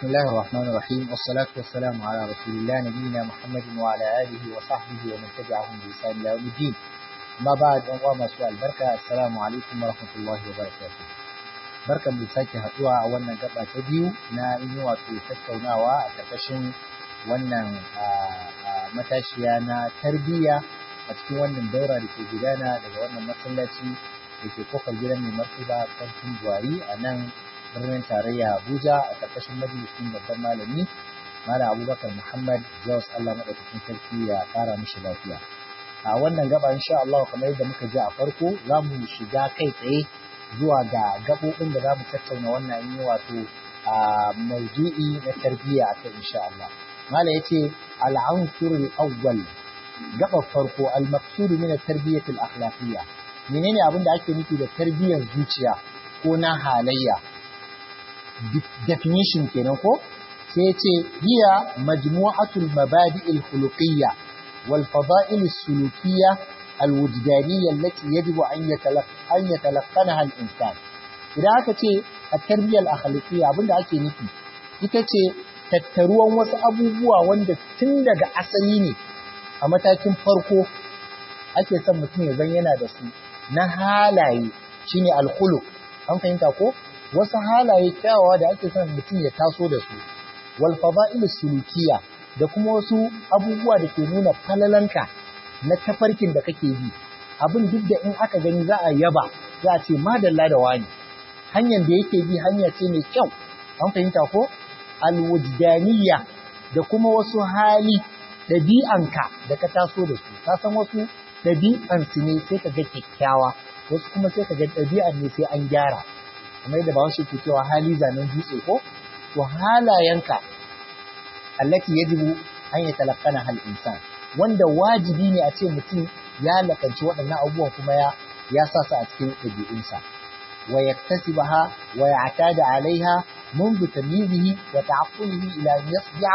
بسم الله الرحمن الرحيم والصلاة والسلام على رسول الله نبينا محمد وعلى آله وصحبه ومن تبعهم بإحسان إلى يوم الدين ما بعد أن ما سؤال بركة السلام عليكم ورحمة الله وبركاته barkan mu sake haɗuwa a wannan gaba ta biyu na yi wato tattaunawa a ƙarƙashin wannan matashiya na tarbiyya a cikin wannan daura da ke gudana daga wannan masallaci da ke kofar gidan mai martaba sarkin buhari a nan birnin tarayya abuja a ƙarƙashin majalisun babban malami malam abubakar muhammad jos allah maɗaukakin sarki ya ƙara mishi lafiya a wannan gaba insha allah kamar yadda muka ji a farko za mu shiga kai tsaye zuwa ga gaɓoɓin da za mu tattauna wannan yi wato a maudu'i na tarbiyya a kai insha Allah. Mala yace al-ansur al-awwal gaba farko al-maqsud min at-tarbiyyah al-akhlaqiyya. Menene abin da ake nufi da tarbiyyar zuciya ko na halayya? Definition kenan ko? Sai yace hiya majmu'atul mabadi'il khuluqiyya wal fada'il as-sulukiyya الوجدانية التي يجب أن يتلقى أن يتلقنها الإنسان. إذا أكتي التربية الأخلاقية أبدا أكي نفي ita ce tattaruwan wasu abubuwa wanda tun daga asali ne a matakin farko ake son mutum ya zan yana da su na halaye shine alkhulu an fahimta ko wasu halaye kyawawa da ake son mutum ya taso da su wal fada'il sulukiya da kuma wasu abubuwa da ke nuna falalanka na tafarkin da kake bi abin duk da in aka gani za a yaba za a ce madalla da wani hanyar da yake bi hanya ce mai kyau an fahimta ko alwujdaniya da kuma wasu hali ɗabi'anka da ka taso da su ka san wasu ɗabi'ansu ne sai ka ga kyakkyawa wasu kuma sai ka ga ɗabi'an ne sai an gyara kamar yadda bahaushe ke cewa hali zanen dutse ko to halayenka allati yajibu an yatalaqqana hal insan wanda wajibi ne a ce mutum ya lakanci waɗannan abubuwan kuma ya ya sa su a cikin ɗabi'unsa wa yaktasibaha wa ya'tada alaiha منذ تمييزه وتعقله إلى أن يصبح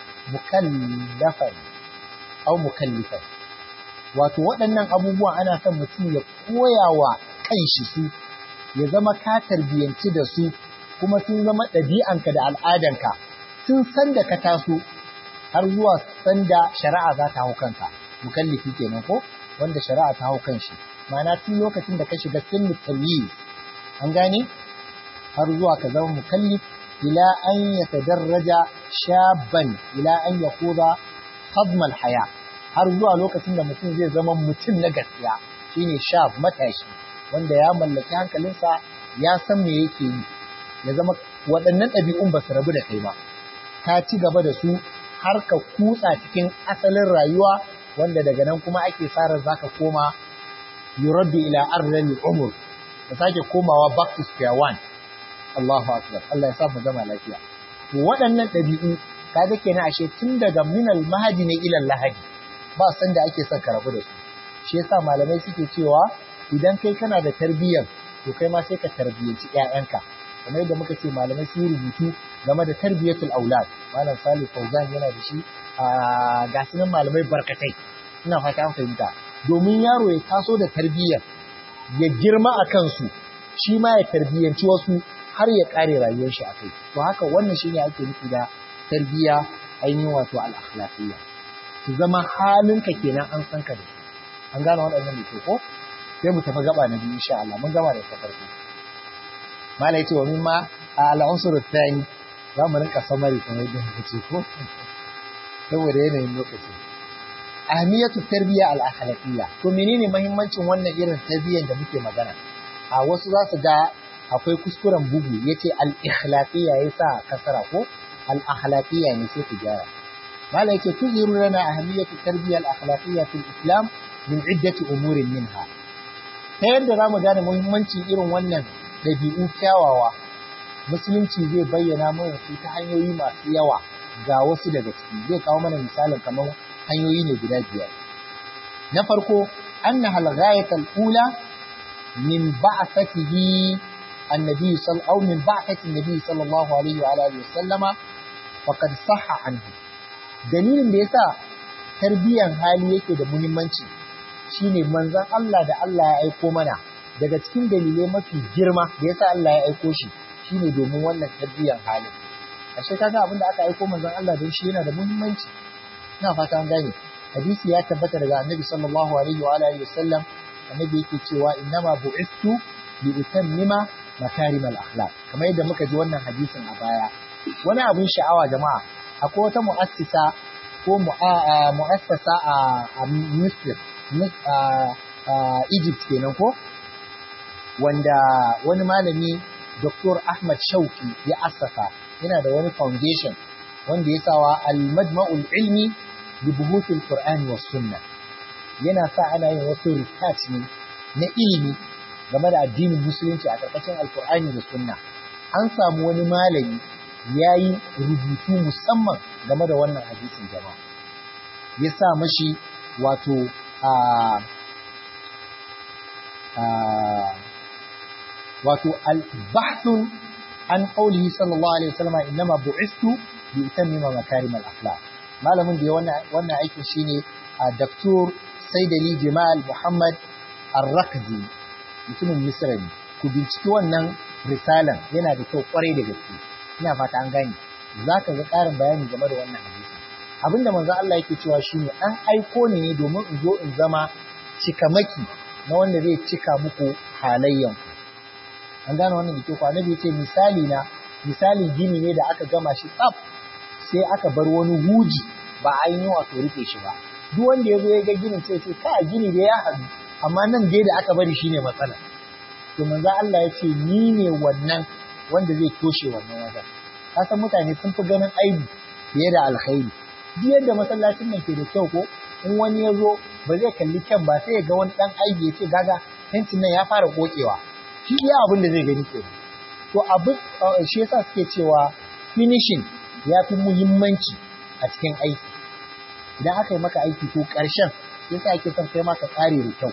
مكلفا أو مكلفا wato waɗannan abubuwan ana son mutum ya koya wa kanshi su ya zama ka tarbiyyanci da su kuma sun zama ɗabi'anka da al'adanka tun san da ka taso har zuwa sanda shari'a za ta hau kanka mukallifi kenan ko wanda shari'a ta hau kanshi ma'ana tun lokacin da ka shiga sinnu tamyiz an gane har zuwa ka zama mukallif ila an yatadarraja shaban ila an yaquda khadma haya har zuwa lokacin da mutum zai zama mutum na gaskiya shine shab matashi wanda ya mallaki hankalinsa ya san me yake yi ya zama waɗannan ɗabi'un ba su rabu da kai ba ka ci gaba da su har ka kutsa cikin asalin rayuwa wanda daga nan kuma ake tsara za ka koma yuraddu ila arzalil umur ka sake komawa back to square one Allahu akbar Allah ya sa mu gama lafiya to waɗannan ɗabi'u kaga kenan ashe tun daga minal mahadi ne ilal lahadi ba san da ake son ka rabu da su shi yasa malamai suke cewa idan kai kana da tarbiyyar to kai ma sai ka tarbiyyanci ƴaƴanka kamar yadda muka ce malamai sun rubutu game da tarbiyatul aulad malam salih fauzan yana da shi a gasunan malamai barkatai ina fata an fahimta domin yaro ya taso da tarbiyyar ya girma a kansu shi ma ya tarbiyyanci wasu har ya kare rayuwar shi akai to haka wannan shine ake nufi da tarbiyya ainihin wato al-akhlaqiyya su zama halinka kenan an san ka da su an gane waɗannan da ke ko sai mu tafi gaba na biyu insha Allah mun gama da ta farko mala yace wa mimma al-unsur ath-thani za mu rinka samari kamar yadda muka ce ko saboda yanayin lokaci ahmiyatu tarbiyya al-akhlaqiyya to menene muhimmancin wannan irin tarbiyyar da muke magana a wasu za su ga akwai kuskuren bugu yace al-ikhlaqiyya yasa kasara ko al-akhlaqiyya ne sai ku gyara mala yace tuziru lana ahmiyatu tarbiyya al-akhlaqiyya fil islam min iddati umurin minha ta yadda za mu gane muhimmancin irin wannan ɗabi'u kyawawa musulunci zai bayyana mana su ta hanyoyi masu yawa ga wasu daga ciki zai kawo mana misalin kamar hanyoyi ne guda biyar na farko anna hal ghayatul ula min ba'athatihi annabi sallallahu min ba'athati annabi sallallahu alaihi wa alihi wasallama faqad sahha anhu dalilin da yasa tarbiyan hali yake da muhimmanci shine manzon Allah da Allah ya aiko mana daga cikin dalilai mafi girma da yasa Allah ya aiko shi shine domin wannan tarbiyyar halin ashe kaga abin da aka aiko manzon Allah don shi yana da muhimmanci ina fata an gane hadisi ya tabbata daga annabi sallallahu alaihi wa alihi wasallam annabi yake cewa innama bu'istu li utammima makarim al-akhlaq kamar yadda muka ji wannan hadisin a baya wani abin sha'awa jama'a akwai wata mu'assisa ko mu'assasa a Misr a Egypt kenan ko wanda wani malami Dr. Ahmad Shauki ya assasa yana da wani foundation wanda ya sawa al-majma'ul ilmi li buhuthil qur'ani was sunna yana sa ana yin wasu research ne na ilimi game da addinin musulunci a ƙarƙashin alkur'ani da sunna an samu wani malami ya yi rubutu musamman game da wannan hadisin jama'a ya sa mashi wato a wato al-bahthun an qawlihi sallallahu alaihi wasallam innama bu'istu bi utammima makarim al-akhlaq malamin da ya wannan aikin shine Dr. Saidali Jamal Muhammad Ar-Rakzi mutumin Misra ne ku binciki wannan risalan yana da kyau kwarai da gaske ina fata an gane zaka ga ƙarin bayani game da wannan hadisi abinda manzo Allah yake cewa shine an aiko ni ne domin in zo in zama cikamaki na wanda zai cika muku halayyan ku an gane wannan da ke ku annabi yace misali na misali gini ne da aka gama shi tsaf sai aka bar wani huji ba ainihin wato rufe shi ba duk wanda ya zo ya ga ginin sai ce ka gini da ya haɗu amma nan dai da aka bari shine matsala to manzo Allah ya ce ni ne wannan wanda zai toshe wannan wajen ka san mutane sun fi ganin aibi fiye da alkhairi duk yadda masallacin nan ke da kyau ko in wani ya zo ba zai kalli kyan ba sai ya ga wani dan aibi ya ce gaga fentin nan ya fara kokewa shi iya abin da zai gani ke to abin shi yasa suke cewa finishing ya fi muhimmanci a cikin aiki idan aka yi maka aiki ko ƙarshen yasa ake son kai maka ƙare da kyau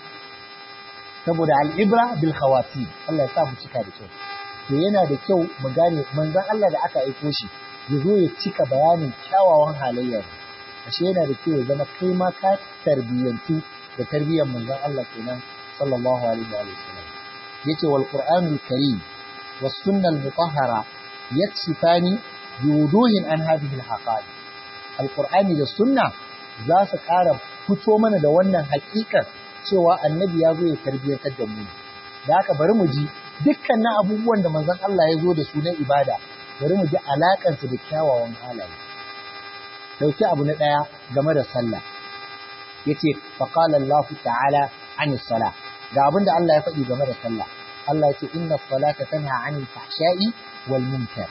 saboda al'ibra bil khawati Allah ya sa mu cika da kyau to yana da kyau mu gane manzon Allah da aka aiko shi ya zo ya cika bayanin kyawawan halayyar ashe yana da kyau ya zama kai ma ka tarbiyyantu da tarbiyyar manzon Allah kenan sallallahu alaihi wa sallam yace wal qur'anul karim was sunnal mutahhara yaksifani bi wuduhin an hadhihi al haqaiq al qur'ani da sunna za su ƙara fito mana da wannan haƙiƙar cewa annabi ya zo ya tarbiyyantar da mu da haka bari mu ji dukkanin abubuwan da manzon Allah ya zo da su na ibada bari mu ji alakansu da kyawawan halaye dauki abu na daya game da sallah yace fa qala Allah ta'ala an salah ga abin da Allah ya faɗi game da sallah Allah yace inna salata tanha 'anil fahsha'i wal munkar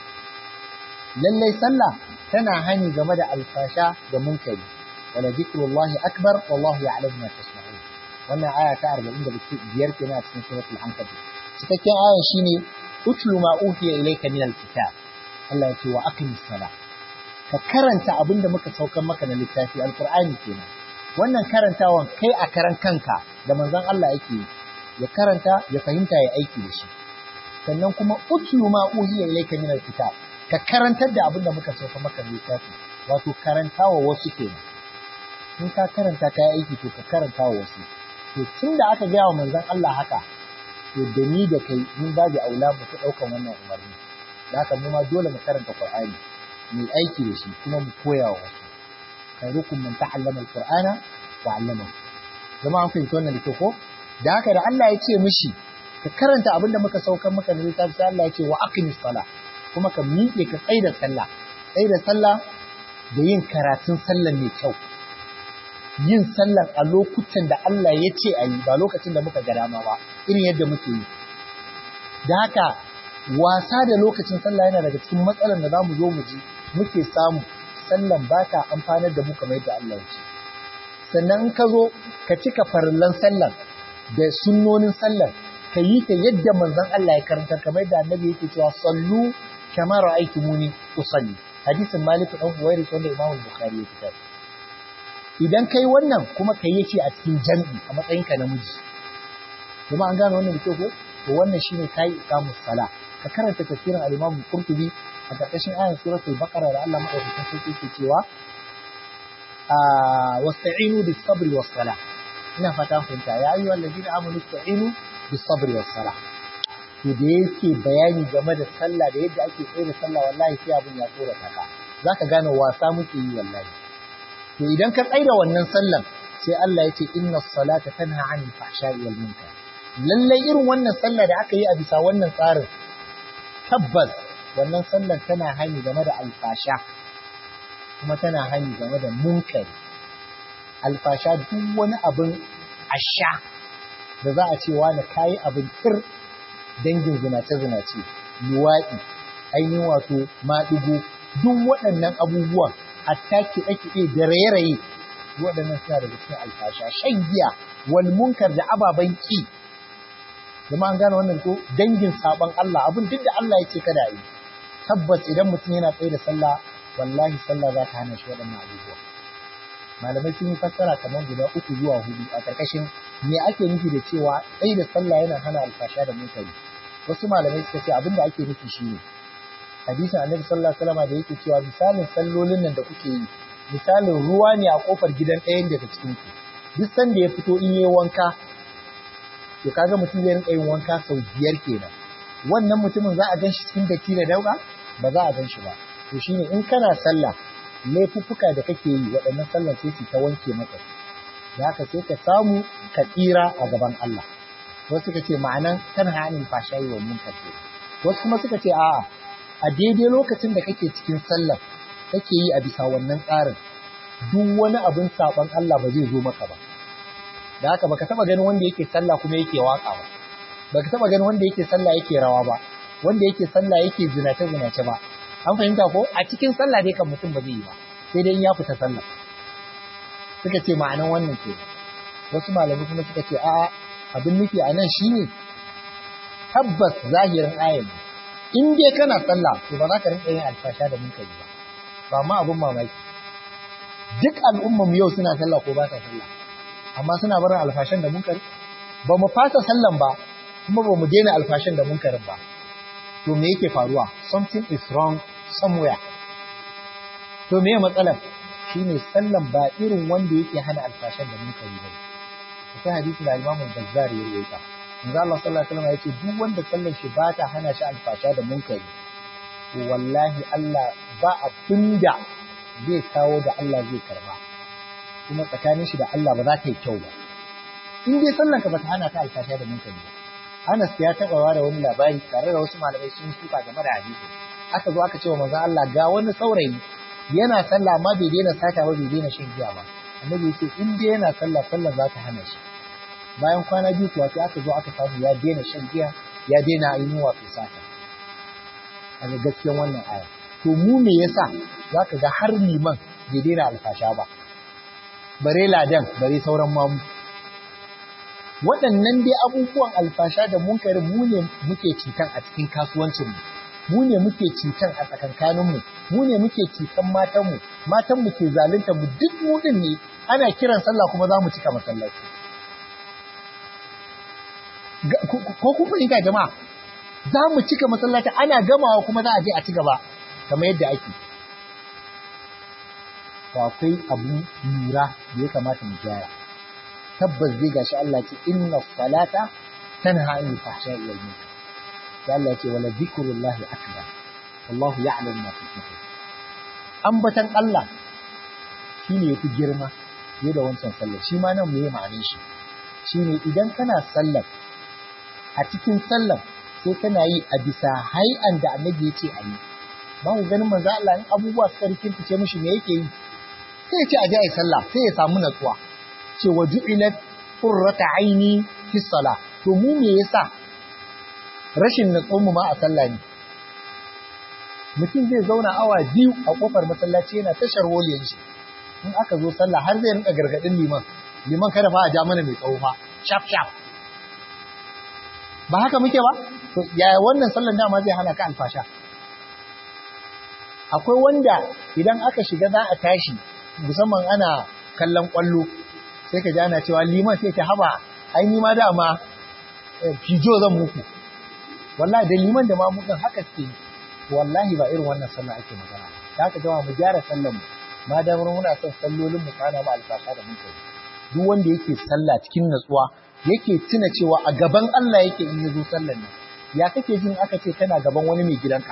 lallai sallah tana hani game da alfasha da munkari wala zikrullahi akbar wallahu ya'lamu ma tasna'un wannan aya ta 45 kenan a cikin suratul ankabut cikakken ayan shine utlu ma uhiya ilayka min alkitab Allah ya ce wa aqimis sala ka karanta abin da muka saukan maka na littafi alqur'ani kenan wannan karantawan kai a karan kanka da manzon Allah yake ya karanta ya fahimta ya aiki da shi sannan kuma utlu ma uhiya ilayka min alkitab ka karantar da abin da muka saukan maka na littafi wato karantawa wasu kenan in ka karanta ka aiki to ka karanta wa wasu to tun da aka gaya wa manzon Allah haka to da ni da kai mun ba da aula mu ta ɗaukan wannan umarni da haka mu ma dole mu karanta Qur'ani mu aiki da shi kuma mu koya wa wasu khairukum man ta'allama al-Qur'ana wa 'allamahu jama'a an fahimci wannan da ke ko da haka da Allah ya ce mishi ka karanta abin da muka saukar maka na littafi sai Allah ya ce wa aqimis sala kuma ka miƙe ka tsaida sallah tsaida sallah da yin karatun sallah mai kyau yin sallar a lokutan da Allah ya ce a yi ba lokacin da muka ga dama ba irin yadda muke yi da haka wasa da lokacin sallah yana daga cikin matsalar da za mu zo mu ji muke samu sallan ba ta amfanar da mu kamar yadda Allah ya ce sannan in ka zo ka cika farillan sallar da sunnonin sallar ka yi ta yadda manzon Allah ya karanta kamar yadda annabi yake cewa sallu kamar ra'aytumuni usalli hadisin Malik dan Huwairis wanda Imam Bukhari ya fitar idan kai wannan kuma ka yi shi a cikin jam'i a matsayinka namiji kuma an gane wannan da kyau ko to wannan shine kai iqamus sala ka karanta tafsirin al-Imam Qurtubi a karkashin ayan suratul Baqara da Allah madaukakin sarki yake cewa wasta'inu bis sabri was sala ina fata fahimta ya ayyuhal ladina amanu ista'inu bis sabri was sala to da yake bayani game da sallah da yadda ake tsaye da sallah wallahi sai abin ya tsora ka zaka gane wasa muke yi wallahi to idan ka tsaye da wannan sallan sai Allah ya ce inna salata tanha anil fahsha'i wal munkar lallai irin wannan sallah da aka yi a bisa wannan tsarin tabbas wannan sallar tana hani game da alfasha kuma tana hani game da munkari alfasha duk wani abin asha da za a ce wani kayi abin tir dangin zinace-zinace luwaɗi ainihin wato maɗigo duk waɗannan abubuwan hatta kiɗe-kiɗe da raye-raye waɗannan suna daga cikin alfasha shan giya wal munkar da ababen ki Zama an gane wannan ko dangin sabon Allah abin duk da Allah ya ce kada yi tabbas idan mutum yana tsaye da sallah wallahi sallah za ta hana shi waɗannan abubuwa malamai sun yi fassara kamar guda uku zuwa hudu a ƙarƙashin me ake nufi da cewa tsaye da sallah yana hana alfasha da munkari wasu malamai suka ce abin da ake nufi shine hadisin annabi sallallahu alaihi wasallam da yake cewa misalin sallolin nan da kuke yi misalin ruwa ne a kofar gidan ɗayan daga cikin ku duk sanda ya fito in yi wanka to kaga mutum zai rinka yin wanka sau biyar kenan wannan mutumin za a gan shi cikin datti da dauka ba za a gan shi ba to shine in kana sallah laifuffuka da kake yi waɗannan sallar sai su ta wanke maka da haka sai ka samu ka tsira a gaban Allah wasu suka ce ma'anan kan hanin fashayi wa munkar wasu kuma suka ce a'a a daidai lokacin da kake cikin sallar kake yi a bisa wannan tsarin duk wani abin saban Allah ba zai zo maka ba da haka baka taba ganin wanda yake sallah kuma yake waka ba baka taba ganin wanda yake sallah yake rawa ba wanda yake sallah yake zinace zinace ba an fahimta ko a cikin sallah dai kan mutum ba zai yi ba sai dai in ya fita sallah suka ce ma'anan wannan ke wasu malami kuma suka ce a'a abin nufi a nan shine tabbas zahirin ayin in dai kana sallah to ba za ka rinka yin alfasha da munkari ba ba ma abin mamaki duk al'ummar yau suna sallah ko ba sa sallah amma suna barin alfashan da munkari ba mu fasa sallan ba kuma ba mu daina alfashan da munkarin ba to me yake faruwa something is wrong somewhere to me matsalar shine sallan ba irin wanda yake hana alfashan da munkari ba akwai hadisi da Imam Bazzar ya rawaita manzo Allah sallallahu alaihi wasallam yace duk wanda sallar shi ba ta hana shi alfasha da munkari to wallahi Allah ba abinda zai kawo da Allah zai karba kuma tsakanin shi da Allah ba za ta yi kyau ba in dai sallan ka bata hana ka alfasha da munkari ba Anas ya taɓa da wani labari tare da wasu malamai sun suka game da hadisi aka zo aka ce wa manzon Allah ga wani saurayi yana sallah amma bai daina sata ba bai daina shan giya ba annabi yace in dai yana sallah sallah za ta hana shi bayan kwana biyu kuwa sai aka zo aka samu ya daina shan giya ya daina ainihin wato sata a gaskiyan wannan aya to mu me yasa zaka ga har liman bai daina alfasha ba bare ladan bare sauran mamu waɗannan dai abubuwan alfasha da munkarin mu ne muke cutan a cikin kasuwancinmu mu ne muke cutan a tsakankaninmu mu ne muke cutan matanmu matanmu ke zalunta mu duk mu din ne ana kiran sallah kuma za mu cika masallaci ko kun fahimta jama'a za mu cika masallaci ana gamawa kuma za a je a ci gaba kamar yadda ake to akwai abu lura da ya kamata mu gyara tabbas zai gashi Allah ce inna salata tanha anil fahsha'i wal munkar sai Allah ya ce wala zikrullahi akbar wallahu ya'lamu ma tasna'un ambatan Allah shine yafi girma fiye da wancan sallar shi ma nan meye ma'anar shi shine idan kana sallar a cikin sallar sai kana yi a bisa hai'an da annabi ya ce a yi ba ku ganin manzo Allah in abubuwa suka rikince mishi me yake yi sai ya ce a je a yi sallah sai ya samu natsuwa ce wa ju'ilat qurrata aini fi sala to mu me yasa rashin natsuwar mu ma a sallah ne mutum zai zauna awa biyu a kofar masallaci yana tashar woliyan shi in aka zo sallah har zai rinka gargadin liman liman kada fa a ja mana mai tsawo fa shaf shaf ba haka muke ba to yaya wannan sallan dama zai hana ka alfasha akwai wanda idan aka shiga za a tashi musamman ana kallon kwallo sai ka ji ana cewa liman sai ta haba ai ni ma dama fijo zan muku wallahi da liman da ma mukan haka suke wallahi ba irin wannan sallah ake magana da haka jama'a mu gyara sallar mu ma da muna son sallolin mu kana mu alfasha da muka yi duk wanda yake sallah cikin natsuwa yake tuna cewa a gaban Allah yake in ya zo sallar nan ya kake jin aka ce kana gaban wani mai gidanka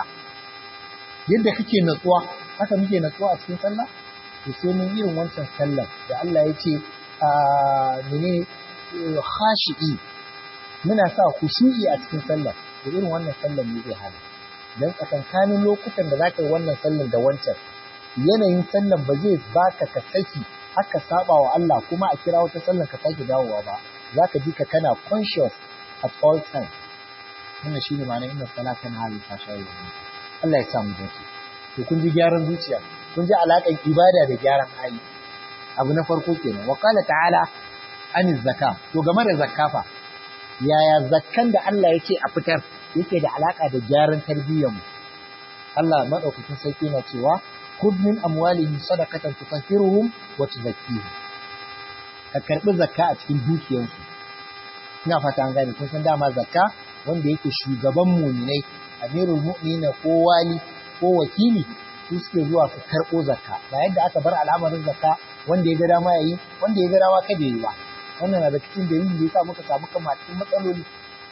yadda kake natsuwa haka muke natsuwa a cikin sallah to sai mun irin wancan sallar da Allah ya ce a menene khashi'i muna sa khushu'i a cikin sallar to irin wannan sallar ne zai hana dan tsakankanin lokutan da zaka yi wannan sallar da wancan yanayin sallar ba zai baka ka saki haka saba wa Allah kuma a kira wata sallar ka sake dawowa ba zaka ji ka kana conscious at all time wannan shine ma'anar inna salata na halin fashayi Allah ya sa mu dace to kun ji gyaran zuciya kun ji alaƙar ibada da gyaran hali abu na farko kenan wa qala ta'ala an zakka to game da zakka fa yaya zakkan da Allah yake a fitar yake da alaka da gyaran tarbiyyar mu Allah madaukakin sarki na cewa khudh min amwalihim sadaqatan tutahhiruhum wa tuzakkihim ka karbi zakka a cikin dukiyarsu ina fata an gane kun san dama zakka wanda yake shugaban muminai amirul mu'mina ko wali ko wakili su suke zuwa su karɓo zakka ba yadda aka bar al'amarin zakka wanda ya ga dama yayi wanda ya ga dama kada yi ba wannan na da cikin dalilin da yasa muka samu kama cikin matsaloli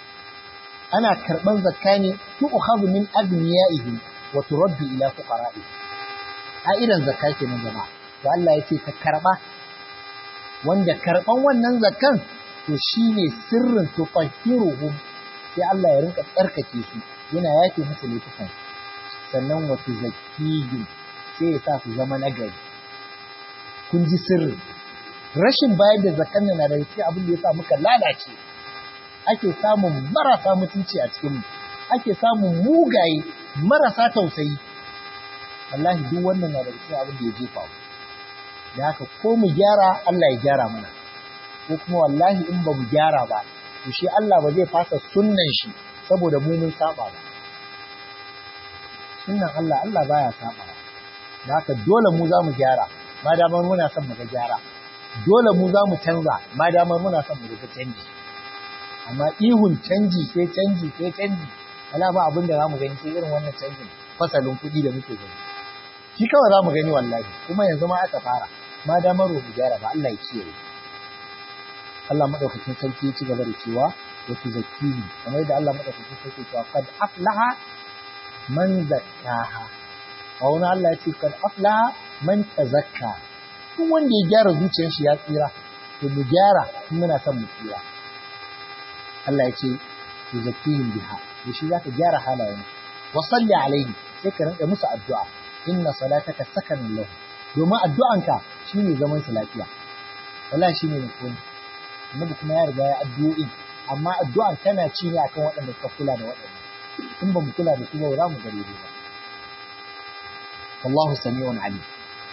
ana karɓan zakka ne tu ukhadhu min agniyaihim wa turaddu ila fuqara'i a irin zakka kenan jama'a to Allah ya ce ka karɓa wanda karɓan wannan zakkan to shine sirrin tufahiruhum sai Allah ya rinka tsarkake su yana yake musu laifukan sannan wa tuzakkihim sai ya sa su zama nagari kun ji sirri rashin bayar da zakkan na da cikin abin da ya sa muka lalace ake samun marasa mutunci a cikin ake samun mugaye marasa tausayi wallahi duk wannan na da cikin abin da ya jefa mu da haka ko mu gyara Allah ya gyara mana ko kuma wallahi in ba mu gyara ba to shi Allah ba zai fasa sunnan shi saboda mu mun saba ba sunnan Allah Allah baya saba da haka dole mu za mu gyara ma damar muna son mu ga gyara dole mu za mu canza ma damar muna son mu ga canji amma ihun canji sai canji sai canji wala ba abin da za mu gani sai irin wannan canjin fasalin kuɗi da muke gani shi kawai za mu gani wallahi kuma yanzu ma aka fara ma damar mu gyara ba Allah ya kiyaye Allah madaukakin sarki ya ci gaba da cewa wa tuzakkihim kamar yadda Allah madaukakin sarki ya cewa qad aflaha man zakkaha a wani Allah ya ce kad aflaha man tazakka duk wanda ya gyara zuciyar shi ya tsira to mu gyara in muna son mu tsira Allah ya ce tuzakkihim biha da shi zaka gyara halayen wa salli alaihi sai ka rinka musu addu'a inna salataka sakanun lahu domin addu'anka shine zaman su lafiya wallahi shine nutsuwa annabi kuma ya riga ya addu'o'in amma addu'an tana ci ne akan waɗanda suka kula da waɗanda in ba mu kula da su ba za mu gare ba wallahu sami'un alim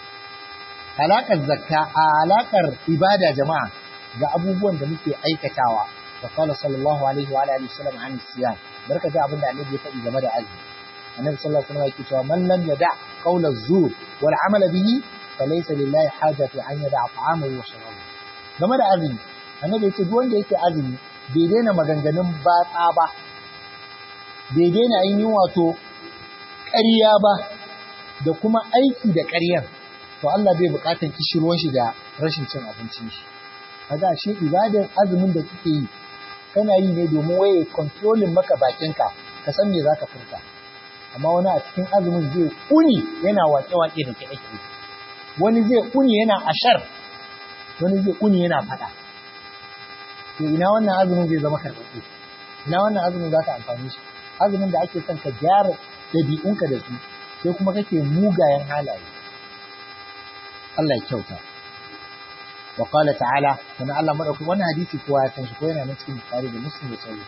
alaƙar zakka a alaƙar ibada jama'a ga abubuwan da muke aikatawa wa qala sallallahu alaihi wa alihi wasallam an siyam barka da abin da annabi ya faɗi game da azumi annabi sallallahu alaihi wasallam yake cewa man lam yada qawla zur wal amala bihi falaysa lillahi hajatu an yada ta'amahu wa sharabahu game da azumi annabi ya ce duk wanda yake azumi bai daina maganganun batsa ba bai daina ainihin wato ƙarya ba da kuma aiki da ƙaryar to Allah bai buƙatar kishirwan shi da rashin cin abincin shi kaga shi ibadar azumin da kike yi kana yi ne domin waye controlling maka bakinka ka san me zaka furta amma wani a cikin azumin zai kuni yana wake-wake da kiɗe-kiɗe wani zai kuni yana ashar wani zai kuni yana faɗa to ina wannan azumin zai zama karɓaɓɓe ina wannan azumin za ka amfani shi azumin da ake son ka gyara ɗabi'unka da su sai kuma kake mugayen halaye Allah ya kyauta wa qala ta'ala sanan Allah madauki wannan hadisi kowa ya san shi ko yana nan cikin Bukhari da Muslim da sauran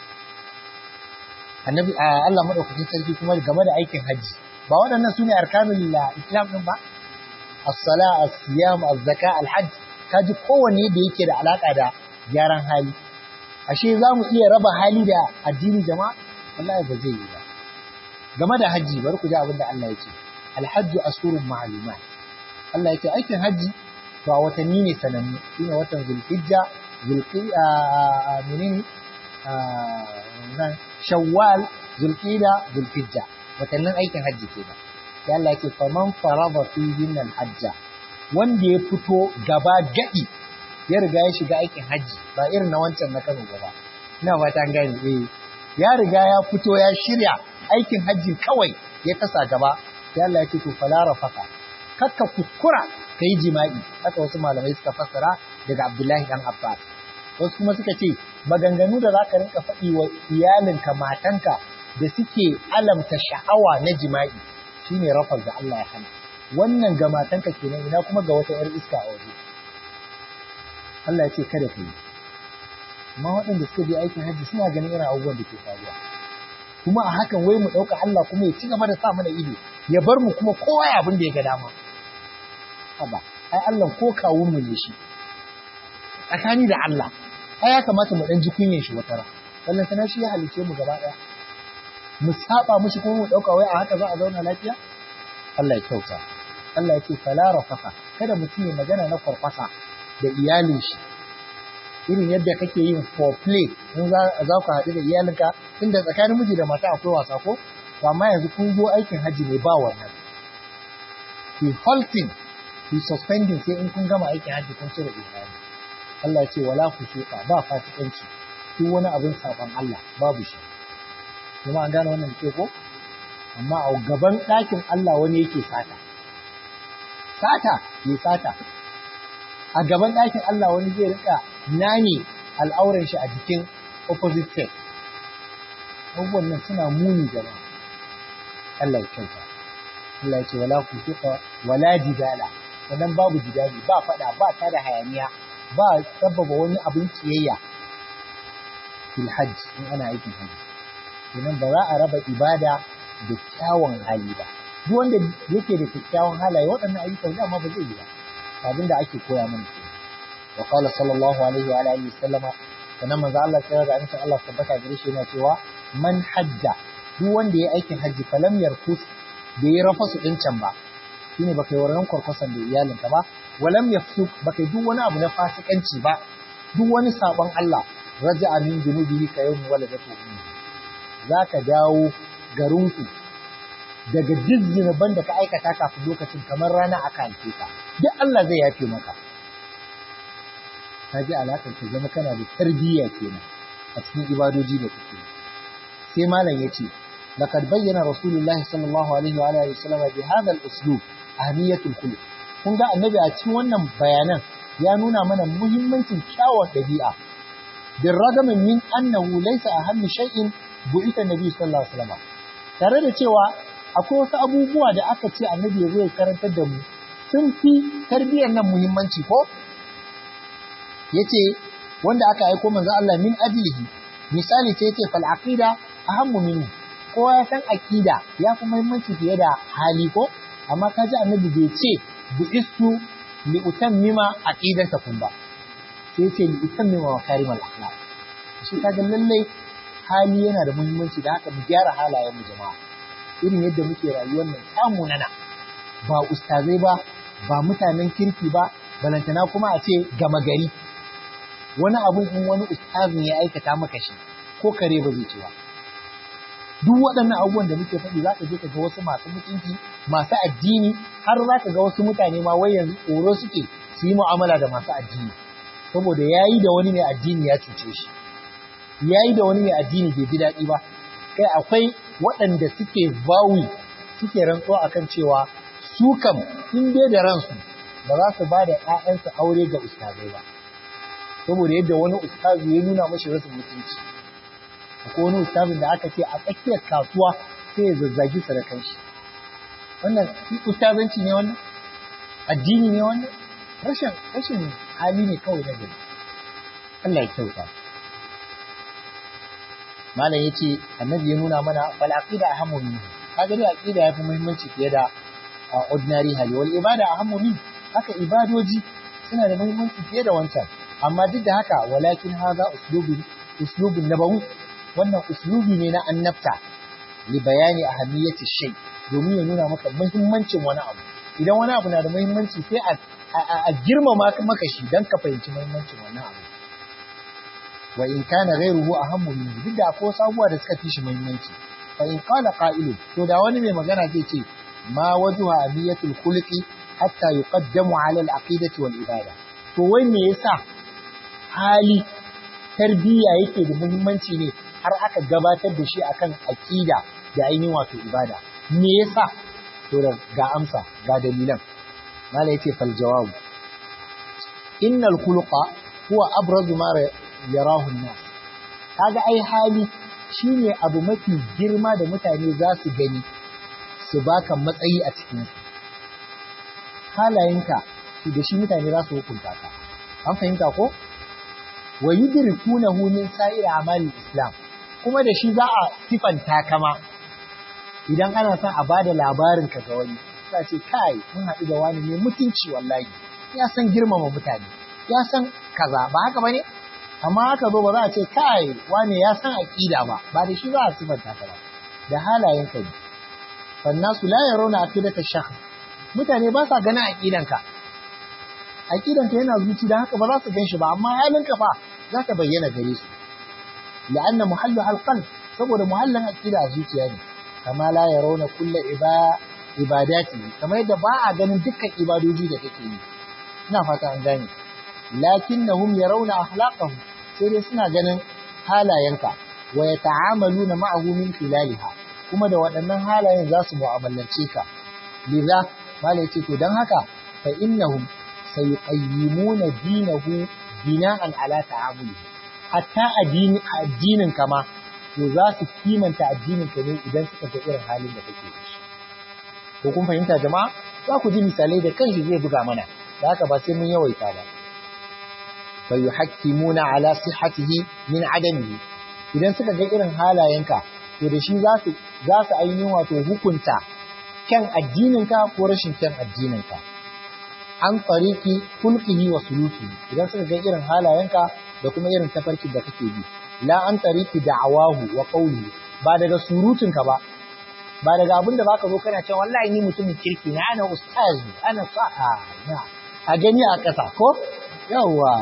Annabi Allah madaukakin sarki kuma game da aikin haji ba waɗannan sune arkanul Islam din ba as-sala as-siyam az-zaka al-hajj kaji kowanne da yake da alaka da gyaran hali ashe za mu iya raba hali da addini jama'a wallahi ba zai yi ba game da haji bari ku ji abin da Allah ya ce alhajju ashurun ma'lumat Allah ya ce aikin haji ba watanni ne sanannu shine watan zulhijja zulqida menene nan shawwal zulqida zulhijja watannin aikin haji kenan sai Allah ya ce faman farada fihin alhajja wanda ya fito gaba gadi ya riga ya shiga aikin hajji ba irin na wancan na Kano ba ina fata an gane eh ya riga ya fito ya shirya aikin hajjin kawai ya tasa gaba sai Allah ya ce to fala rafaka kakka kuskura kai jima'i haka wasu malamai suka fassara daga Abdullahi dan Abbas wasu kuma suka ce maganganu da zaka rinka faɗi wa iyalinka matanka da suke alamta sha'awa na jima'i shine rafar da Allah ya hana wannan ga matanka kenan ina kuma ga wata yar iska a waje Allah ya ce kada ka yi amma waɗanda suka je aikin hajji suna ganin irin abubuwan da ke faruwa kuma a hakan wai mu ɗauka Allah kuma ya ci gaba da sa mana ido ya bar mu kuma kowa ya abin da ya ga dama haba ai Allah ko kawun mu ne shi tsakani da Allah ai ya kamata mu dan ji kunyen shi wata ran wallan sana shi ya halice mu gaba daya mu saba mushi kuma mu dauka wai a haka za a zauna lafiya Allah ya kyauta Allah ya ce fala rafaka kada mutum ya magana na farfasa da iyalin shi irin yadda kake yin foreplay in za ku haɗu da iyalinka inda tsakanin miji da mata akwai wasa ko to amma yanzu kun zo aikin hajji ne ba wannan ku halting ku suspending sai in kun gama aikin hajji kun cire ihrami Allah ya ce wala fusuqa ba fasikanci duk wani abin saban Allah babu shi kuma an gane wannan ke ko amma a gaban ɗakin Allah wani yake sata sata ya sata a gaban ɗakin Allah wani zai rika nane al'auran shi a jikin opposite sex abubuwan nan suna muni jama'a Allah ya kyauta Allah ya ce wala fusuqa wala jidala sannan babu jidali ba fada ba ta da hayaniya ba sababa wani abin kiyayya fil hajj in ana aikin hajji kenan ba za a raba ibada da kyawun hali ba duk wanda yake da kyakkyawan halaye waɗannan ayyukan dama ba zai yi ba abin da ake koya mana ke wa qala sallallahu alaihi wa alihi wasallama sannan manzo Allah sai da insha Allah tabbata gare shi yana cewa man hajja duk wanda ya aikin hajji falam yarkus da ya rafa su din can ba shine baka yi wannan kwarkwasan da iyalinka ba walam yafsuk baka yi duk wani abu na fasikanci ba duk wani sabon Allah raja'a min junubihi ka yawmi waladatu ummi zaka dawo garinku daga duk zinuban da ka aikata kafin lokacin kamar rana aka haife ka duk Allah zai yafe maka ka ji alaƙar ka zama kana da tarbiyya kenan a cikin ibadoji da kake sai malam ya ce laqad bayyana rasulullah sallallahu alaihi wa alihi wasallam bi hadha al-uslub ahmiyatul khuluq kun ga annabi a cikin wannan bayanan ya nuna mana muhimmancin kyawun ɗabi'a bin ragamin min annahu laysa ahammi shay'in bu'ita nabi sallallahu alaihi wasallam tare da cewa akwai wasu abubuwa da aka ce annabi ya zo ya karantar da mu sun fi tarbiyyar nan muhimmanci ko yace wanda aka aiko manzo Allah min ajlihi misali sai yace fal aqida ahammu minhu kowa ya san aqida ya fi muhimmanci fiye da hali ko amma kaji annabi bai ce bu'istu li utammima aqidatakum ba sai yace li utammima makarimal akhlaq shi kaga lalle hali yana da muhimmanci da haka mu gyara halayen mu jama'a irin yadda muke rayuwar nan samu nana ba ustazai ba ba mutanen kirki ba balantana kuma a ce gama gari wani abun in wani ustazin ya aikata maka shi ko kare ba zai ci ba duk waɗannan abubuwan da muke faɗi za ka je ka ga wasu masu mutunci masu addini har za ka ga wasu mutane ma wai yanzu tsoro suke su yi mu'amala da masu addini saboda ya yi da wani mai addini ya cuce shi ya yi da wani mai addini bai ji daɗi ba kai akwai waɗanda suke vawi suke rantsuwa akan cewa su kam in dai da ransu ba za su ba da ‘ya'yansu aure ga ustazai ba saboda yadda wani ustazu ya nuna mashi rasu mutunci akwai wani ustazin da aka ce a tsakiyar kasuwa sai ya zazzagi sarakan shi wannan ustazanci ne wannan addini ne wannan rashin rashin hali ne kawai na gari Allah ya kyauta malam yace annabi ya nuna mana fal aqida ahammu min kaga dai aqida yafi muhimmanci fiye da ordinary hali wal ibada ahammu min haka ibadoji suna da muhimmanci fiye da wancan amma duk da haka walakin haza uslubun uslubun nabawi wannan uslubi ne na annabta li bayani ahamiyati shay domin ya nuna maka muhimmancin wani abu idan wani abu na da muhimmanci sai a a girmama maka shi dan ka fahimci muhimmancin wannan abu wa in kana ghayruhu ahammu min duk da akwai sabuwa da suka fi shi muhimmanci fa in qala qa'ilun to da wani mai magana zai ce ma wajha abiyatul khuluqi hatta yuqaddamu ala al-aqidati wal ibada to wai me yasa hali tarbiyya yake da muhimmanci ne har aka gabatar da shi akan aqida da ainihin wato ibada me yasa to da ga amsa ga dalilan mala yace fal jawab innal khuluqa huwa abrazu ma yarahu an-nas kaga ai hali shine abu mafi girma da mutane za su gani su baka matsayi a cikin halayenka shi da shi mutane za su hukunta ka an fahimta ko wa yudrikunahu min sa'ir amali islam kuma da shi za a sifanta kama idan ana son a bada labarin ka ga wani sai ce kai mun haɗu da wani ne mutunci wallahi ya san girmama mutane ya san kaza ba haka bane amma haka zo ba za a ce kai wani ya san aqida ba ba da shi za a sifanta ka ba da halayen ka ne fannasu la yarawna aqidata shakhs mutane ba sa ganin aqidanka aqidanka yana zuci dan haka ba za su gan shi ba amma halinka fa za ta bayyana gare su la'anna muhallu alqalb saboda muhallin aqida a zuciya ne kama la yarawna kullu ibadati kamar yadda ba a ganin dukkan ibadoji da kake yi ina fata an gane lakinnahum yarawna akhlaqahum sai dai suna ganin halayenka wa yata'amaluna ma'ahu min khilaliha kuma da waɗannan halayen za su mu'amalance ka liza malai ce to dan haka fa innahum sayuqayyimuna dinahu bina'an ala ta'amulihi hatta addini addinin kama to za su kimanta addinin ka ne idan suka ga irin halin da kake da shi ko kun fahimta jama'a za ku ji misalai da kanshi zai buga mana da haka ba sai mun yawaita ba fa yuhakkimuna ala sihhatihi min adamihi idan suka ga irin halayenka to da shi za su za su ainihin wato hukunta kyan addininka ko rashin kyan addininka an tariki kulqihi wa suluki idan suka ga irin halayenka da kuma irin tafarkin da kake bi la an tariki da'awahu wa qawlihi ba daga surutunka ba ba daga abin da baka zo kana cewa wallahi ni mutumin kirki na ana ustaz ana sa'a na a gani a ƙasa ko yawa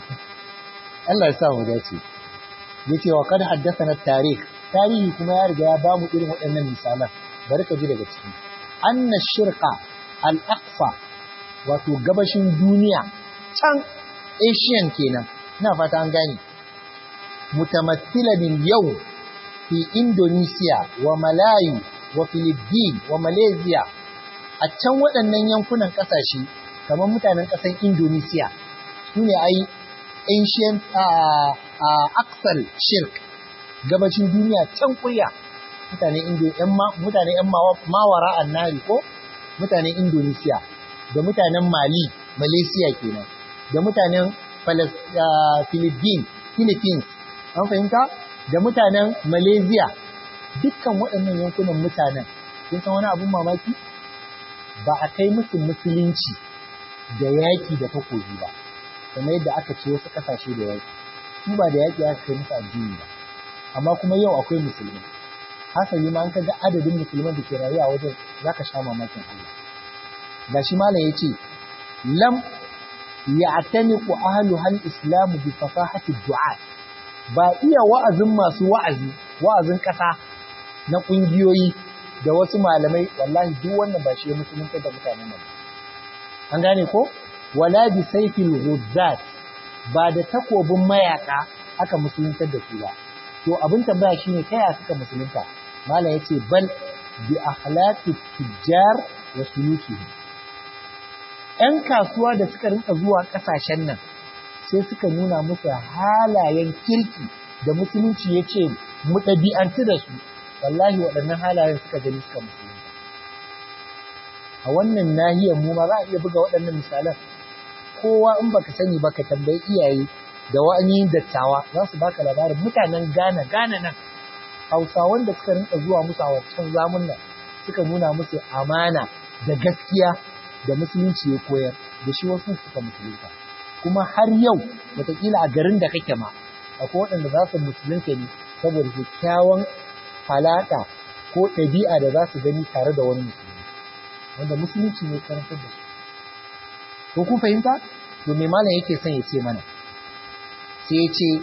Allah ya sa mu dace yace wa kad haddathana tarikh tarihi kuma ya riga ya bamu irin waɗannan misalan bari ka ji daga ciki anna shirqa al-aqsa wato gabashin duniya can asian kenan ina fata an gane mutamattilan yau fi indonesia wa malayu wa philippines wa malaysia a can waɗannan yankunan ƙasashe kamar mutanen ƙasar indonesia su ne ai ancient aksal shirk gabashin duniya can kurya mutanen mutane yan mawara annari ko mutanen indonesia da mutanen Mali, Malaysia kenan, da mutanen Philippines, Philippines, an fahimta? Da mutanen Malaysia, dukkan waɗannan yankunan mutanen, kun san wani abun mamaki? Ba a kai musu musulunci da yaƙi da takobi ba, kamar yadda aka ce wasu ƙasashe da yaƙi. Su ba da yaƙi aka kai musu addini ba, amma kuma yau akwai musulmi. Hasali ma an ka ga adadin musulman da ke rayuwa wajen za ka sha mamakin Allah. gashi malam yace lam ya'taniqu ahlu hal islam bi fasahati du'a ba iya wa'azin masu wa'azi wa'azin kasa na kungiyoyi da wasu malamai wallahi duk wannan ba shi ya musulunta da mutanen nan an gane ko wala bi sayfil ghuzzat ba da takobin mayaka aka musuluntar da su ba to abin tambaya shine kai ya suka musulunta malam yace bal bi akhlaqi tujjar wa sulukihim ‘yan kasuwa da suka rinka zuwa ƙasashen nan sai suka nuna musu halayen kirki da musulunci ya ce mu ɗabi'antu da su, wallahi waɗannan halayen suka gani suka musulunta. A wannan nahiyar mu ma za a iya buga waɗannan misalan, kowa in baka sani ba ka tambayi iyaye da wani dattawa za su baka labarin mutanen Ghana, Ghana nan, Hausawan da suka rinka zuwa musu a wancan zamun nan suka nuna musu amana da gaskiya da musulunci ya koyar da shi wasu suka musulunta kuma har yau wataƙila a garin da kake ma akwai waɗanda za su musulunta ne saboda kyakkyawan falaka ko ɗabi'a da za su gani tare da wani musulmi wanda musulunci ne karantar da su ko kun fahimta to me malam yake son ya ce mana sai ya ce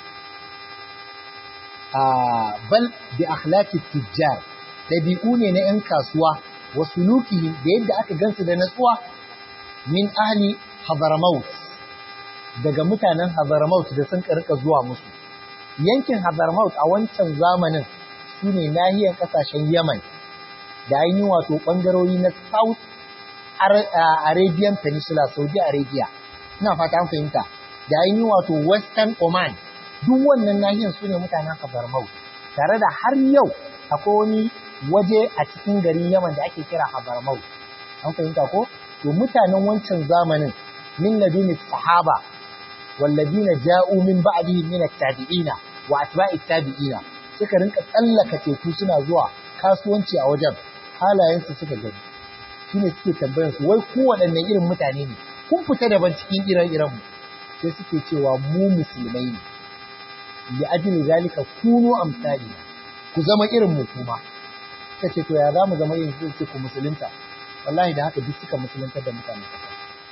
a bal bi akhlaqi tujjar ɗabi'u ne na 'yan kasuwa wa sulukihim da yadda aka gansu da natsuwa min ahli Hadramaut daga mutanen Hadramaut da sun karka zuwa musu yankin Hadramaut a wancan zamanin su ne nahiyar ƙasashen Yaman da ainihin wato ɓangarori na South Arabian Peninsula, Saudi Arabia. Ina fata an fahimta. Da ainihin wato Western Oman. Duk wannan nahiyar su ne mutanen Hadramaut. Tare da har yau akwai wani waje a cikin garin Yaman da ake kira Hadramaut. An fahimta ko? To mutanen wancan zamanin min laduni sahaba walladina ja'u min ba'dihim min at-tabi'ina wa atba'i tabi'ina suka rinka tsallaka teku suna zuwa kasuwanci a wajen halayensu suka gani shine suke tambayar su wai ku waɗanne irin mutane ne kun fita daban cikin iran-iran mu sai suke cewa mu musulmai ne li ajli zalika kunu amsali ku zama irin mu kuma suka ce to ya za mu zama irin su ce ku musulunta wallahi da haka duk suka musuluntar da mutane kasa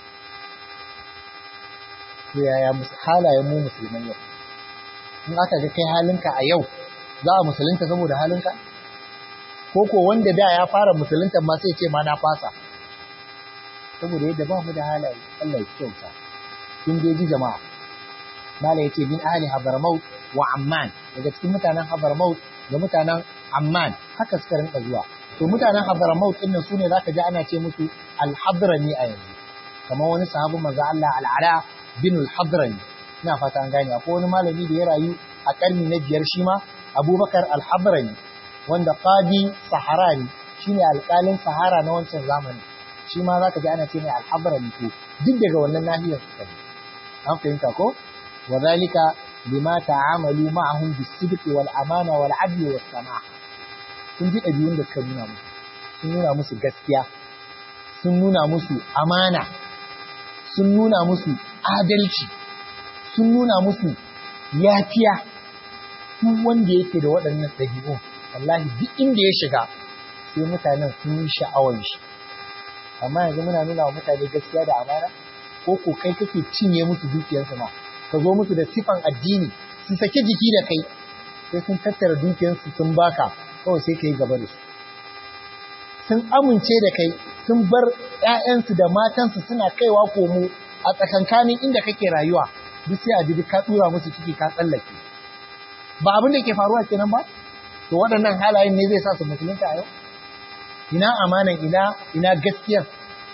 to yaya halayen mu musulmai yau in aka ga kai halinka a yau za a musulunta saboda halinka ko ko wanda da ya fara musulunta ma sai ce ma na fasa saboda yadda ba mu da halaye Allah ya kyauta kun dai ji jama'a mala yace min ahli hadramaut wa amman daga cikin mutanen hadramaut da mutanen amman haka suka rinka zuwa to mutanen hadramaut din nan sune zaka ji ana ce musu al-hadrami a yanzu kamar wani sahabi manzo Allah al-ala bin al-hadrami ina fata an gane akwai wani malami da ya rayu a karni na biyar shi ma Abubakar al-Hadrami wanda qadi Saharani shine alƙalin Sahara na wancan zamanin shi ma zaka ji ana ce mai al-Hadrami to duk daga wannan nahiyar su kai an fahimta ko wa zalika lima ta'amalu ma'ahum bis-sidq wal amana wal 'adl was samaha kun ji ɗabi'un da suka nuna musu sun nuna musu gaskiya sun nuna musu amana sun nuna musu adalci sun nuna musu yafiya duk wanda yake da waɗannan ɗabi'un wallahi duk inda ya shiga sai mutanen sun yi sha'awar shi amma yanzu muna nuna wa mutane gaskiya da amana ko ko kai kake cinye musu dukiyarsu ma ka zo musu da sifan addini su saki jiki da kai sai sun tattara dukiyarsu sun baka kawai sai ka yi gaba da su sun amince da kai sun bar 'ya'yansu da matansu suna kaiwa komo a tsakankanin inda kake rayuwa duk sai a ji ka tsura musu ciki ka tsallake ba abin da ke faruwa kenan ba to waɗannan halayen ne zai sa su musulunta a yau ina amanan ina ina gaskiyar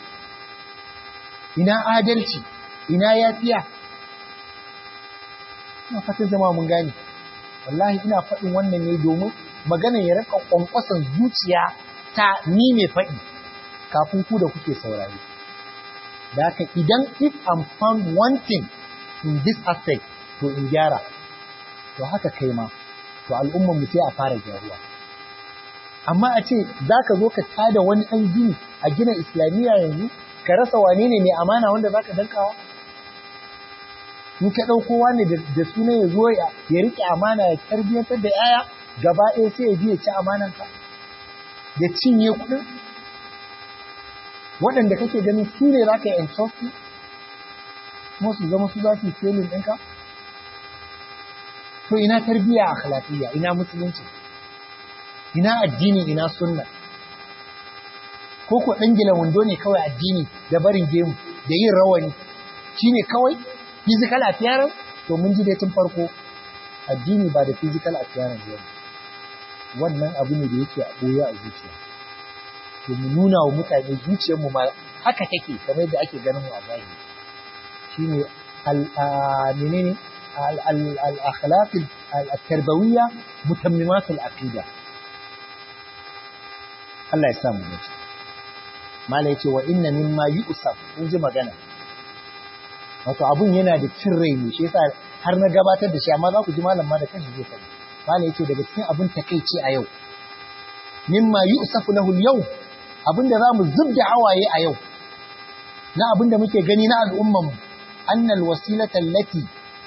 ina adalci ina yafiya ina fatan jama'a mun gane wallahi ina faɗin wannan ne domin magana ya rika kwankwason zuciya ta ni mai faɗi kafin ku da kuke saurari da haka idan if I'm found wanting in this aspect to in gyara to haka kai ma to al'ummar mu sai a fara gyaruwa amma a ce za ka zo ka tada wani ɗan gini a gina islamiyya yanzu ka rasa wane ne mai amana wanda za ka dankawa in ka ɗauko wani da suna ya zo ya riƙe amana ya tarbiyyantar da yaya gaba ɗaya sai ya biya ci amananka ya cinye kuɗin waɗanda kake ganin su ne za ka yi entrusting kuma su zama su za su yi felin ɗinka to ina tarbiyya akhlaqiyya ina musulunci ina addini ina sunna ko ko dangila wando ne kawai addini da barin gemu da yin rawani shine kawai physical appearance to mun ji dai tun farko addini ba da physical appearance ba wannan abu ne da yake a boye a zuciya to mu nuna wa mutane zuciyar mu ma haka take kamar yadda ake ganin mu a zahiri shine al menene الأخلاق التربوية متممات العقيدة Allah ya samu dace mala yace wa inna mimma yusaf in ji magana wato abun yana da cin rai ne shi yasa har na gabatar da shi amma za ku ji malam ma da kanshi zai faɗi mala yace daga cikin abun takeici a yau mimma yusafu lahu yau abin da zamu zubda hawaye a yau na abin da muke gani na al'umman mu annal wasilata allati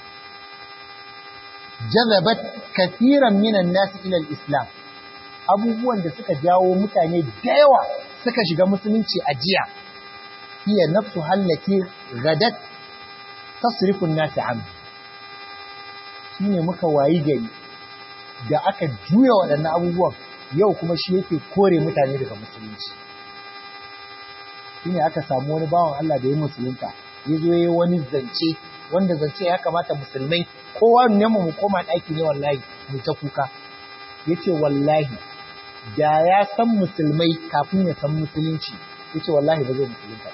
jazabat kathiran minan nasi ila islam abubuwan da suka jawo mutane da yawa suka shiga musulunci a jiya hiya nafsu hallati gadat tasrifun nasi an shine muka wayi gari da aka juya waɗannan abubuwan yau kuma shi yake kore mutane daga musulunci shine aka samu wani bawan Allah da ya musulunta ya zo yayi wani zance wanda zance ya kamata musulmai kowa ne mu koma ɗaki ne wallahi mu ta kuka yace wallahi da ya san musulmai kafin ya san musulunci yace wallahi ba zai musulunta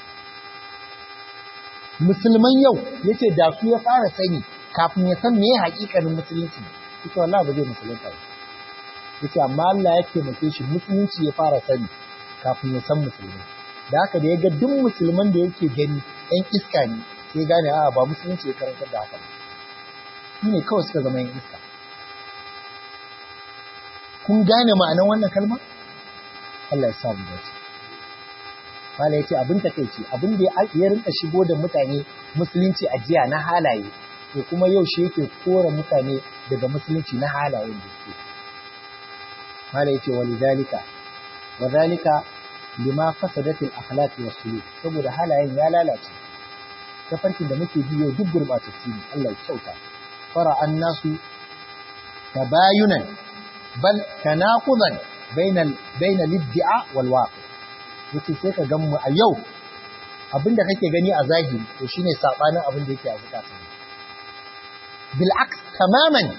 musulman yau yace da su ya fara sani kafin ya san meye hakikanin musulunci yace wallahi ba zai musulunta ba yace amma Allah ya taimake shi musulunci ya fara sani kafin ya san musulmai da haka da ya ga duk musulman da yake gani ɗan iska ne sai gane a ba musulunci ya karantar da haka ba shi ne kawai suka zama yan iska kun gane ma'anar wannan kalma Allah ya sa mu dace Mala ya ce abin takaici abin da ya rinka shigo da mutane musulunci a jiya na halaye to kuma yau shi yake kora mutane daga musulunci na halayen da suke Mala ya ce wa lidhalika wa dhalika lima fasadat al-akhlaq wa suluk saboda halayen ya lalace tafarkin da muke bi yau duk gurbatacce ne Allah ya kyauta fara annasu tabayunan bal tanaqudan bainal bainal iddia wal waqi yace sai ka gan mu a yau abinda kake gani a zahiri to shine sabanin abin da yake a zakata bil aks tamaman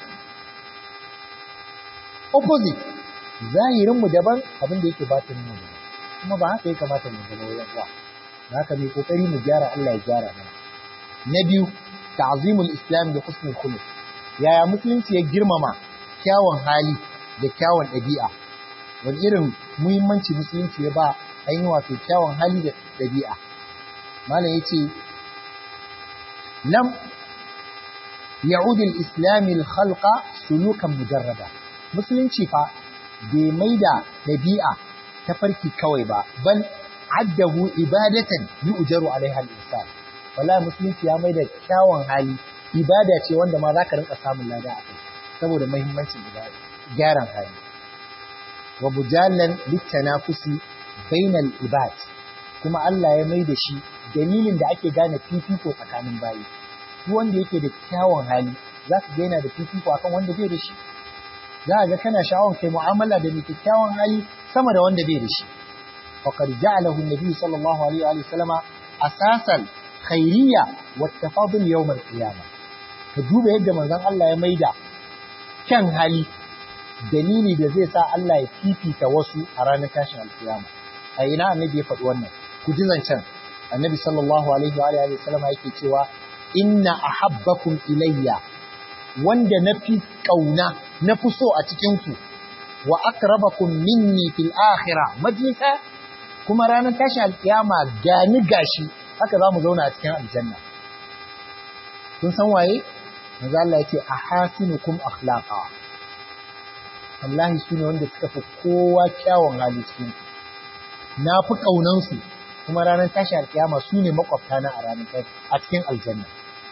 opposite zahirin mu daban abin da yake batinin mu daban kuma ba haka ya kamata mu zama wajen uwa haka mai kokari mu gyara Allah ya gyara mana na biyu ta'zimul islam da husnul khuluq yaya musulunci ya girmama kyawun hali da kyawun ɗabi'a wani irin muhimmanci musulunci ya ba ainihin wato kyawun hali da ɗabi'a malam yace lam ya'ud al-islam al-khalqa sulukan mujarrada musulunci fa bai maida ɗabi'a ta farki kawai ba bal addahu ibadatan yu'jaru alaiha al-insan wallahi musulunci ya maida kyawun hali ibada ce wanda ma zaka rinka samun lada a kai saboda muhimmancin ibada gyaran hali wa bujallan litanafusi bainal ibad kuma Allah ya maida shi dalilin da ake gane fifiko tsakanin bayi duk wanda yake da kyawun hali zaka ga yana da fifiko akan wanda bai da shi za ga kana sha'awar kai mu'amala da mai kyakkyawan hali sama da wanda bai da shi faqad ja'alahu an-nabi sallallahu alaihi wa sallama asasan khairiyya wa tafadul yawm al-qiyamah ka duba yadda manzon Allah ya maida kyan hali dalili da zai sa Allah ya fifita wasu a ranar tashin alkiyama a ina annabi ya faɗi wannan ku ji zancen annabi sallallahu alaihi wa alihi wasallama yake cewa inna ahabbakum ilayya wanda na fi kauna na fi so a cikin ku wa akrabakum minni fil akhirah majlisa kuma ranar tashin alkiyama gani gashi haka za mu zauna a cikin aljanna kun san waye manzo Allah yace ahasinukum akhlaqa wallahi shine wanda suka fi kowa kyawun hali cikin na fi kaunan su kuma ranar tashi alkiyama su ne makwabta na a ranar kai a cikin aljanna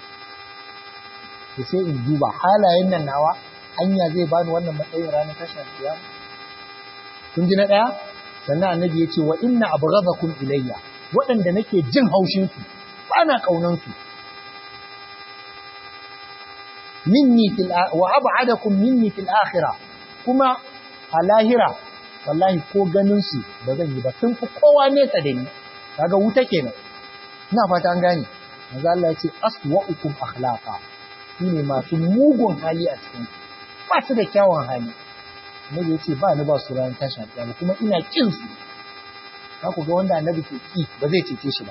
to sai in duba halayen nan nawa anya zai bani wannan matsayin ranar tashi alkiyama kun ji na daya sannan annabi yace wa inna abghadakum ilayya waɗanda nake jin haushin su ba na kaunan su minni fil wa ab'adakum minni fil akhirah kuma a lahira wallahi ko ganin su ba zan yi ba sun fi kowa nesa da ni kaga wuta kenan ina fata an gane manzo Allah ya ce aswa'ukum akhlaqa shine masu mugun hali a cikin ba su da kyawun hali Annabi ya ce ba ni ba su ran tashin alƙiyama kuma ina kin su za ku ga wanda annabi ke ki ba zai cece shi ba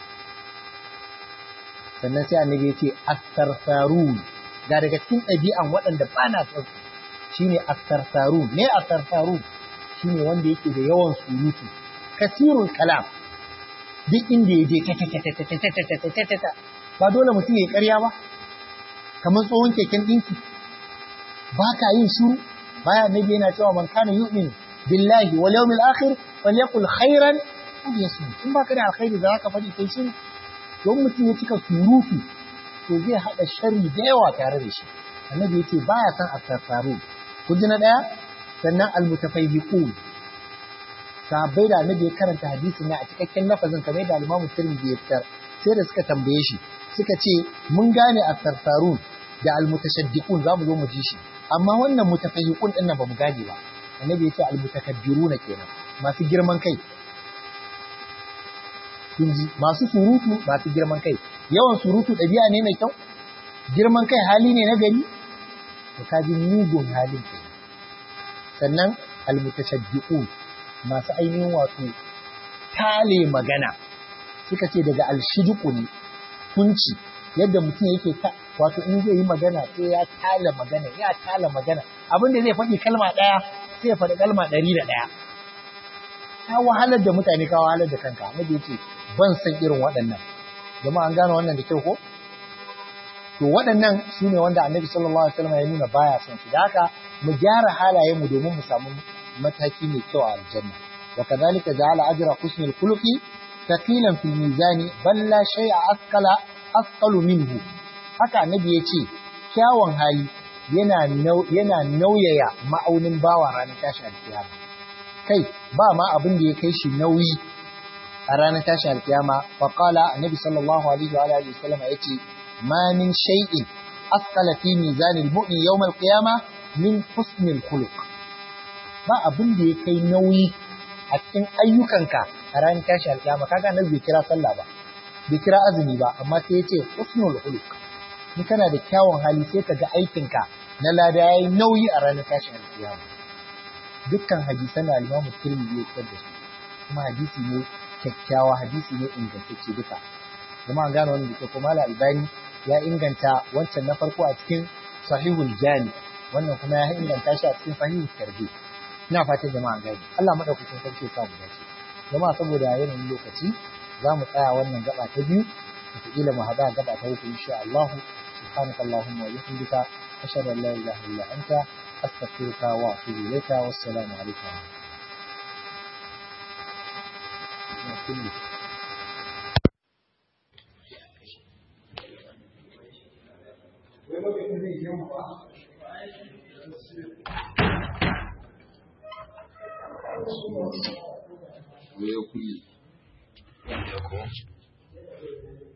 sannan sai annabi ya ce astarfarun ga daga cikin ɗabi'an waɗanda ba na son shine astarfarun ne astarfarun shine wanda yake da yawan surutu kasirul kalam duk inda ya je ba dole mutum ya karya ba kamar tsohon keken ɗinki ba ka yin shuru baya annabi yana cewa man kana yu'min billahi wal yawmil akhir falyaqul khairan aw yasmut in baka da alkhairi da zaka faɗi kai shiru don mutum ya cika surutu to zai haɗa sharri da yawa tare da shi annabi yace baya san asafaru kun ji na ɗaya sannan almutafayyiqun sahabbai da annabi ya karanta hadisi na a cikakken lafazin kamar da al-Imam Tirmidhi ya fitar sai da suka tambaye shi suka ce mun gane asafaru da almutashaddiqun zamu zo mu ji shi amma wannan mutafayyiqun din nan bamu gane ba annabi ya ce almutakabbiruna kenan masu girman kai kun ji masu surutu masu girman kai yawan surutu ɗabi'a ne mai kyau girman kai hali ne na gari to ka ji mugun halin ke sannan almutashaddiqun masu ainihin wato tale magana suka ce daga alshiduku ne kunci yadda mutum yake ta wato in zai yi magana sai ya tala magana ya tala magana abin da zai faɗi kalma ɗaya sai ya faɗi kalma ɗari da ɗaya ka wahalar da mutane ka wahalar da kanka annabi ya ce ban san irin waɗannan jama'a an gane wannan da kyau ko to waɗannan su ne wanda annabi sallallahu alaihi wasallam ya nuna baya son su da haka mu gyara halayenmu domin mu samu mataki mai kyau a aljanna wa kadhalika ja'ala ajra husnil khuluqi thaqilan fil mizani bal la shay'a asqala asqalu minhu haka annabi ya ce kyawun hali yana yana nauyaya ma'aunin bawa ranar tashi alkiyama kai ba ma abin da ya kai shi nauyi a ranar tashi alkiyama fa qala annabi sallallahu alaihi wa alihi wasallam yace ma min shay'in asqala fi mizanil mu'min yawm al-qiyama min husnil khuluq ba abin da ya kai nauyi a cikin ayyukanka a ranar tashi alkiyama kaga annabi bai kira sallah ba bai kira azumi ba amma sai yace husnul khuluq in kana da kyawun hali sai ka ga aikinka na lada yayi nauyi a ranar tashi alkiyama dukkan hadisan da al-Imam Tirmidhi ya fitar da su kuma hadisi ne kyakkyawa hadisi ne ingantacce duka kuma an gane wannan da kuma Albani ya inganta wancan na farko a cikin Sahihul Jami wannan kuma ya inganta shi a cikin Sahihul Tarhib ina fatan jama'a gani Allah madaukakin sarki ya samu dace jama'a saboda yanayin lokaci za mu tsaya wannan gaba ta biyu wataƙila mu haɗa gaba ta uku insha Allah subhanaka Allahumma wa bihamdika ashhadu an la ilaha illa anta astaghfiruka wa atubu ilayka wassalamu alaikum Wai ya kulle. Ya ko?